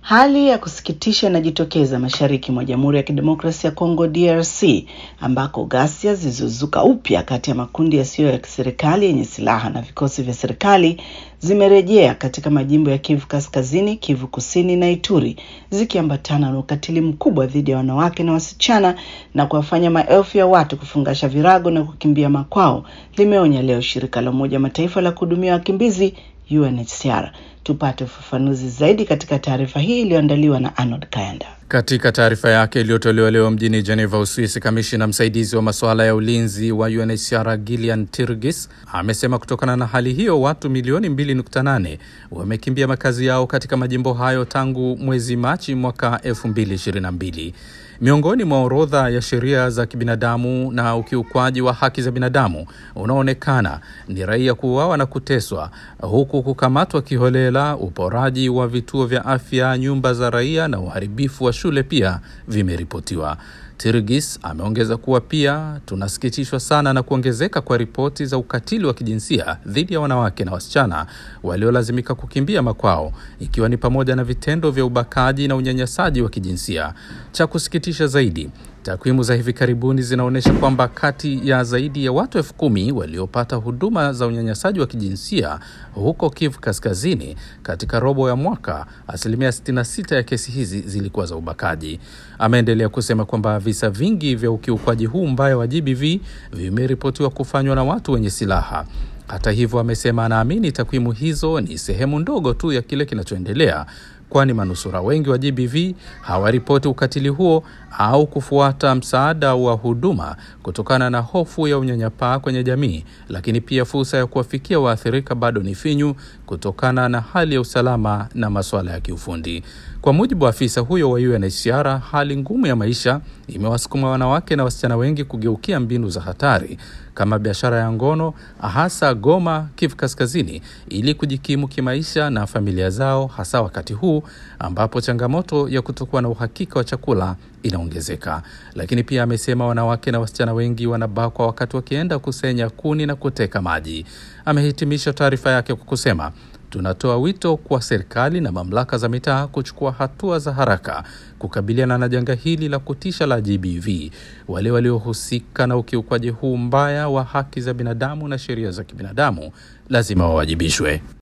Hali ya kusikitisha inajitokeza mashariki mwa Jamhuri ya Kidemokrasia ya Kongo DRC ambako ghasia zilizozuka upya kati ya makundi yasiyo ya kiserikali yenye silaha na vikosi vya serikali zimerejea katika majimbo ya Kivu Kaskazini, Kivu Kusini na Ituri zikiambatana na ukatili mkubwa dhidi ya wanawake na wasichana na kuwafanya maelfu ya watu kufungasha virago na kukimbia makwao, limeonya leo shirika la Umoja Mataifa la kuhudumia wakimbizi UNHCR. Tupate ufafanuzi zaidi katika taarifa hii iliyoandaliwa na Arnold Kayanda. Katika taarifa yake iliyotolewa leo mjini Geneva, Uswisi, kamishina msaidizi wa masuala ya ulinzi wa UNHCR Gillian Tirgis amesema kutokana na hali hiyo watu milioni 2.8 wamekimbia makazi yao katika majimbo hayo tangu mwezi Machi mwaka 2022. Miongoni mwa orodha ya sheria za kibinadamu na ukiukwaji wa haki za binadamu unaoonekana ni raia kuuawa na kuteswa, huku kukamatwa kiholela, uporaji wa vituo vya afya, nyumba za raia na uharibifu wa shule pia vimeripotiwa. Tirgis ameongeza kuwa pia tunasikitishwa sana na kuongezeka kwa ripoti za ukatili wa kijinsia dhidi ya wanawake na wasichana waliolazimika kukimbia makwao, ikiwa ni pamoja na vitendo vya ubakaji na unyanyasaji wa kijinsia. Cha kusikitisha zaidi, takwimu za hivi karibuni zinaonyesha kwamba kati ya zaidi ya watu elfu kumi waliopata huduma za unyanyasaji wa kijinsia huko Kivu Kaskazini katika robo ya mwaka, asilimia 66 ya kesi hizi zilikuwa za ubakaji. Ameendelea kusema kwamba visa vingi vya ukiukwaji huu mbaya wa GBV vimeripotiwa kufanywa na watu wenye silaha. Hata hivyo, amesema anaamini takwimu hizo ni sehemu ndogo tu ya kile kinachoendelea kwani manusura wengi wa GBV hawaripoti ukatili huo au kufuata msaada wa huduma kutokana na hofu ya unyanyapaa kwenye jamii, lakini pia fursa ya kuwafikia waathirika bado ni finyu kutokana na hali ya usalama na masuala ya kiufundi. Kwa mujibu wa afisa huyo wa UNHCR, hali ngumu ya maisha imewasukuma wanawake na wasichana wengi kugeukia mbinu za hatari kama biashara ya ngono, hasa Goma, Kivu Kaskazini, ili kujikimu kimaisha na familia zao, hasa wakati huu ambapo changamoto ya kutokuwa na uhakika wa chakula inaongezeka. Lakini pia amesema wanawake na wasichana wengi wanabakwa wakati wakienda kusenya kuni na kuteka maji. Amehitimisha taarifa yake kwa kusema Tunatoa wito kwa serikali na mamlaka za mitaa kuchukua hatua za haraka kukabiliana na janga hili la kutisha la GBV. Wale waliohusika na ukiukwaji huu mbaya wa haki za binadamu na sheria za kibinadamu lazima wawajibishwe.